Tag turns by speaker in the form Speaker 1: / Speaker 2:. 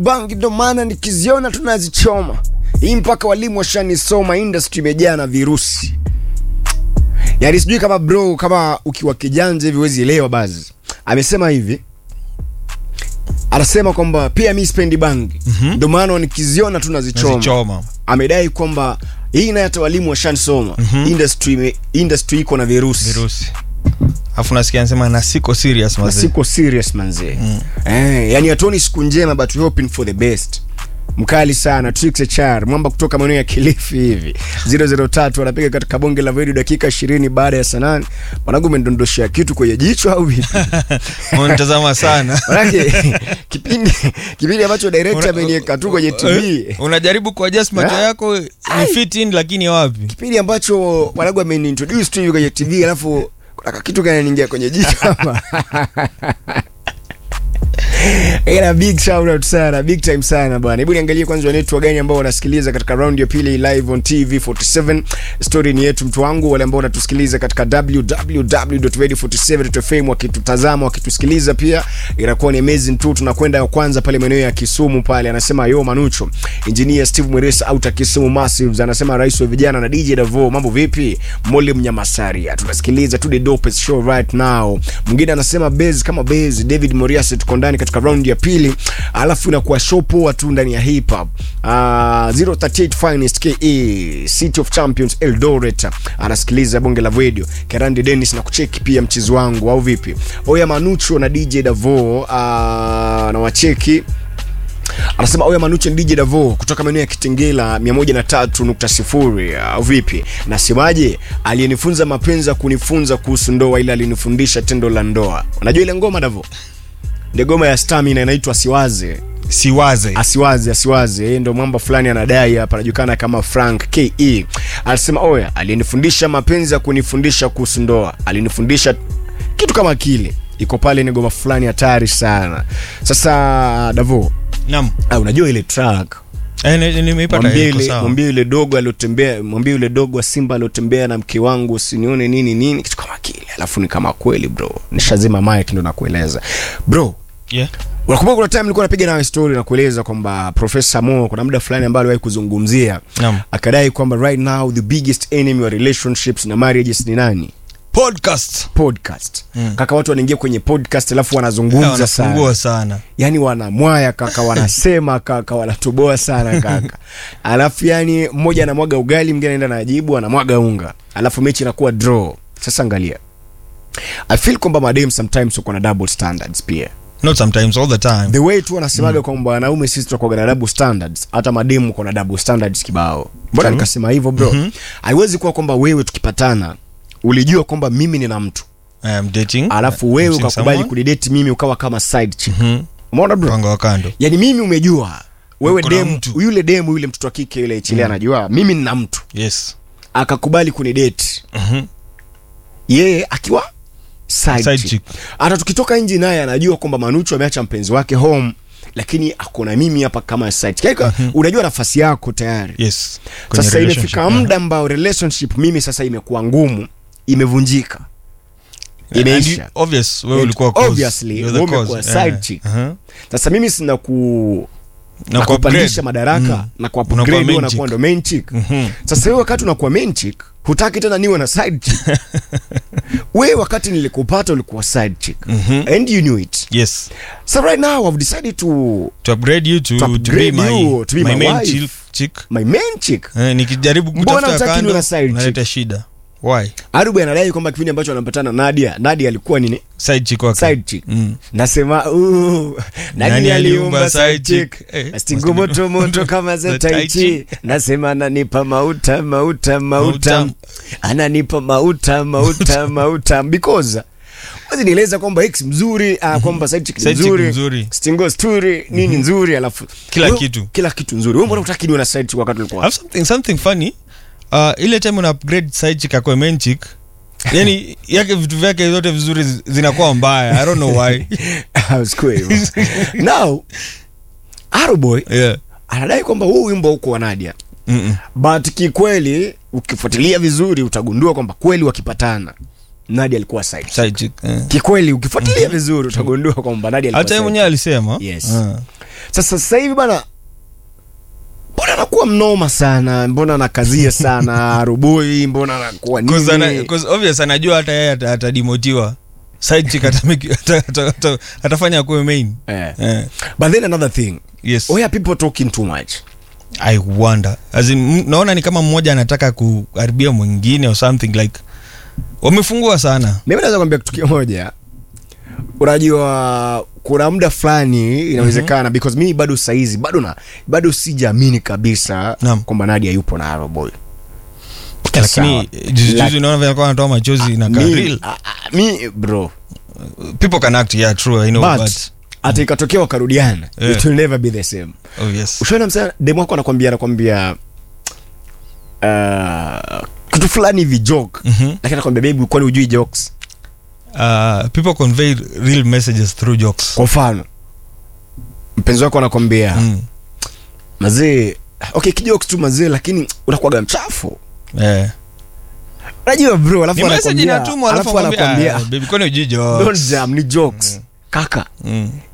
Speaker 1: bangi ndo maana nikiziona tunazichoma hii mpaka walimu washanisoma industry imejaa na virusi yaani sijui kama bro kama ukiwa kijanja hivi huwezi elewa bazi amesema hivi anasema kwamba pia mi spendi bangi ndo maana nikiziona tunazichoma
Speaker 2: Nazichoma.
Speaker 1: amedai kwamba hii naye hata walimu washanisoma industry, ime- industry iko na virusi
Speaker 2: virusi alafu nasikia anasema na siko serious
Speaker 1: na
Speaker 2: mazee
Speaker 1: siko serious manzee eh, yani hatuoni siku njema but we hoping for the best mkali sana Trix HR mwamba kutoka maeneo ya Kilifi hivi 003 anapiga katika bonge la video dakika 20 baada ya sanani mwanangu umendondoshea kitu kwenye jicho au vipi
Speaker 2: unatazama sana
Speaker 1: manake kipindi kipindi ambacho director ameniweka tu kwenye TV
Speaker 2: Eh, unajaribu kuadjust macho
Speaker 1: Eh?
Speaker 2: yako ni fit in lakini wapi
Speaker 1: kipindi ambacho mwanangu ameniintroduce tu hivi kwenye TV alafu kuna kitu kananiingia kwenye jicho hapa Ila big shout out sana, big time sana bwana. Hebu niangalie kwanza wanetu gani ambao wanasikiliza katika round ya pili live on TV 47. Story ni yetu mtu wangu, wale ambao wanatusikiliza katika www.radio47.fm wakitutazama, wakitusikiliza pia inakuwa ni amazing tu. Tunakwenda ya kwanza pale maeneo ya Kisumu pale, anasema yo Manucho. Engineer Steve Mweresa out ya Kisumu Massives anasema rais wa vijana na DJ Davo, mambo vipi? Mole Mnyamasaria. Tunasikiliza tu the dopest show right now. Mwingine anasema base kama base David Morias tuko ndani katika round ya pili, alafu inakuwa show poa tu ndani ya hip hop. Uh, 038 Finest KE City of Champions Eldoret anasikiliza bonge la radio. Kerandi Dennis na kucheki pia mchezo wangu au vipi? Oya Manucho na DJ Davo uh, na wacheki anasema oya manuche ni dj davo kutoka maeneo ya kitengela 103.0 au vipi nasemaje aliyenifunza mapenzi ya kunifunza kuhusu ndoa ila alinifundisha tendo la ndoa unajua ile ngoma davo ndio ngoma ya stamina inaitwa siwaze
Speaker 2: siwaze
Speaker 1: asiwaze asiwaze yeye ndo mwamba fulani anadai hapa anajulikana kama frank ke anasema oya aliyenifundisha mapenzi ya kunifundisha kuhusu ndoa alinifundisha kitu kama kile iko pale ni ngoma fulani hatari sana sasa davo
Speaker 2: nam
Speaker 1: Ah, unajua ile track
Speaker 2: Eh, ni- nimeipata
Speaker 1: mwambie
Speaker 2: iko
Speaker 1: yule
Speaker 2: sawa.
Speaker 1: mwambie yule dogo aliotembea mwambie yule dogo wa simba aliotembea na mke wangu usinione nini nini kitu kama kile alafu ni kama kweli bro nishazima mic ndo nakueleza bro
Speaker 2: Yeah.
Speaker 1: unakumbuka kuna time nilikuwa napiga nawe story na kueleza kwamba profesa mo kuna muda fulani ambayo aliwahi kuzungumzia
Speaker 2: Naam.
Speaker 1: akadai kwamba right now the biggest enemy wa relationships na marriages ni nani
Speaker 2: podcast
Speaker 1: podcast
Speaker 2: Mm.
Speaker 1: kaka watu wanaingia kwenye podcast alafu
Speaker 2: Eh,
Speaker 1: wanazungumza sana
Speaker 2: wanafungua sana
Speaker 1: yani wanamwaya kaka wanasema kaka wanatoboa sana kaka alafu yani mmoja anamwaga ugali mwingine anaenda najibu anamwaga unga alafu mechi inakuwa draw sasa angalia i feel kwamba madem sometimes uko na double standards pia
Speaker 2: not sometimes all the time
Speaker 1: the way tu wanasemaga mm. kwamba wanaume sisi tunakuwaga na double standards hata mademu uko na double standards kibao mbona
Speaker 2: True.
Speaker 1: nikasema hivyo bro
Speaker 2: Mhm.
Speaker 1: haiwezi kuwa kwamba wewe tukipatana ulijua kwamba mimi nina mtu
Speaker 2: I am dating
Speaker 1: alafu wewe
Speaker 2: I'm seeing
Speaker 1: ukakubali
Speaker 2: someone.
Speaker 1: kunidate mimi ukawa kama side chick
Speaker 2: Mhm.
Speaker 1: umeona bro
Speaker 2: Mpango wa kando
Speaker 1: yani mimi umejua wewe
Speaker 2: Uko na
Speaker 1: demu
Speaker 2: mtu.
Speaker 1: yule demu yule mtoto wa kike yule chile anajua mimi nina mtu
Speaker 2: yes
Speaker 1: akakubali kunidate
Speaker 2: Mhm.
Speaker 1: yeye akiwa side,
Speaker 2: Side
Speaker 1: chick.
Speaker 2: chick.
Speaker 1: hata tukitoka nje naye anajua kwamba manuchu ameacha mpenzi wake home lakini akona mimi hapa kama side chick. Yaani, unajua nafasi yako tayari
Speaker 2: yes Kwenye
Speaker 1: sasa
Speaker 2: relationship,
Speaker 1: imefika
Speaker 2: yeah.
Speaker 1: muda ambao relationship mimi sasa imekuwa ngumu imevunjika
Speaker 2: And you-
Speaker 1: imeisha
Speaker 2: obvious wewe
Speaker 1: And
Speaker 2: ulikuwa cause.
Speaker 1: obviously,
Speaker 2: You're the
Speaker 1: wewe
Speaker 2: cause.
Speaker 1: umekuwa side
Speaker 2: Eh,
Speaker 1: chick.
Speaker 2: uh-huh.
Speaker 1: sasa mimi sina ku
Speaker 2: Na
Speaker 1: na
Speaker 2: ku
Speaker 1: kupandisha
Speaker 2: upgrade.
Speaker 1: madaraka
Speaker 2: Mm.
Speaker 1: na ku
Speaker 2: Unakuwa
Speaker 1: upgrade
Speaker 2: main
Speaker 1: wewe unakuwa
Speaker 2: chick.
Speaker 1: ndo main chick
Speaker 2: Mhm.
Speaker 1: sasa wewe wakati unakuwa main chick hutaki tena niwe na side chick wewe wakati nilikupata ulikuwa side chick
Speaker 2: Mhm.
Speaker 1: and you knew it
Speaker 2: yes
Speaker 1: so right now i've decided to
Speaker 2: to upgrade you to,
Speaker 1: To
Speaker 2: to,
Speaker 1: upgrade
Speaker 2: be my,
Speaker 1: you, to be
Speaker 2: my,
Speaker 1: my
Speaker 2: main
Speaker 1: wife.
Speaker 2: chick, chick.
Speaker 1: my main chick
Speaker 2: Eh, nikijaribu
Speaker 1: Mbona
Speaker 2: kutafuta
Speaker 1: hutaki
Speaker 2: kando
Speaker 1: niwe na side chick?
Speaker 2: naleta shida why
Speaker 1: arubu anadai kwamba kipindi ambacho anampatana nadia nadia alikuwa nini
Speaker 2: side chick wake
Speaker 1: side chick
Speaker 2: mm.
Speaker 1: nasema "Ooh, nani
Speaker 2: Nani
Speaker 1: aliumba
Speaker 2: aliumba
Speaker 1: side
Speaker 2: side
Speaker 1: chick
Speaker 2: chick? Eh,
Speaker 1: stingo
Speaker 2: must be-
Speaker 1: moto moto kama za
Speaker 2: za
Speaker 1: tai
Speaker 2: tai
Speaker 1: chi
Speaker 2: chi.
Speaker 1: nasema ananipa mauta mauta mauta
Speaker 2: Mauta.
Speaker 1: ananipa mauta mauta mauta because wazi nieleza kwamba x mzuri uh, kwamba side chick ni
Speaker 2: Side chick
Speaker 1: nzuri
Speaker 2: mzuri.
Speaker 1: stingo sturi nini nzuri alafu
Speaker 2: Kila
Speaker 1: wewe-
Speaker 2: kitu.
Speaker 1: kila kitu nzuri wewe mbona utaki niwe na side chick wakati ulikuwa
Speaker 2: have something, something funny uh, ile time una upgrade side chick akwe main chick yani yake vitu vyake zote vizuri zi- zinakuwa mbaya i don't know why
Speaker 1: Sikuwa hivyo. now Aroboy
Speaker 2: yeah.
Speaker 1: anadai kwamba huu wimbo uko wa Nadia
Speaker 2: Mm-mm.
Speaker 1: but kikweli ukifuatilia vizuri utagundua kwamba kweli wakipatana Nadia alikuwa side chick.
Speaker 2: side chick eh.
Speaker 1: kikweli ukifuatilia vizuri utagundua kwamba Nadia alikuwa
Speaker 2: hata yeye
Speaker 1: side
Speaker 2: mwenyewe alisema
Speaker 1: Yes.
Speaker 2: Ah.
Speaker 1: Sasa sasa hivi bana, mbona anakuwa mnoma sana, mbona anakazia sana roboi, mbona anakuwa
Speaker 2: Cause ana-
Speaker 1: nini?
Speaker 2: cause obvious anajua hata yeye ata- atadimotiwa side chick atameki- ata- ata- ata- atafanya kuwe main
Speaker 1: Eh.
Speaker 2: eh.
Speaker 1: But then another thing,
Speaker 2: yes
Speaker 1: why are people talking too much?
Speaker 2: i wonder As in, m- naona ni kama mmoja anataka kuharibia mwingine or something like wamefungua sana
Speaker 1: Mimi naweza kwambia kitu kimoja, unajua kuna muda fulani inawezekana because mimi bado saizi bado na bado sijaamini kabisa
Speaker 2: Naam.
Speaker 1: kwamba Nadia yupo na Aroboy.
Speaker 2: lakini
Speaker 1: Sawa.
Speaker 2: juzi
Speaker 1: Lak-
Speaker 2: juzi naona vile alikuwa anatoa machozi na
Speaker 1: Mi-
Speaker 2: karil
Speaker 1: a- a- mi bro
Speaker 2: people can act yeah true i know
Speaker 1: but,
Speaker 2: but,
Speaker 1: hata ikatokea wakarudiana
Speaker 2: Yeah.
Speaker 1: it will never be the same.
Speaker 2: oh yes
Speaker 1: ushaona msana demu wako anakwambia anakwambia uh, kitu fulani hivi joke
Speaker 2: Mhm.
Speaker 1: lakini anakwambia baby kwani hujui jokes
Speaker 2: uh, people convey real messages through jokes
Speaker 1: kwa mfano mpenzi wako anakwambia
Speaker 2: mm.
Speaker 1: mazee okay kijokes tu mazee lakini unakuwaga mchafu
Speaker 2: yeah.
Speaker 1: unajua bro alafu
Speaker 2: ni message
Speaker 1: anakwambia
Speaker 2: inatumwa alafu
Speaker 1: alafu
Speaker 2: anakwambia
Speaker 1: anakwambia
Speaker 2: "Ah, baby kwani hujui jokes?"
Speaker 1: don't jam ni jokes kaka
Speaker 2: Mm.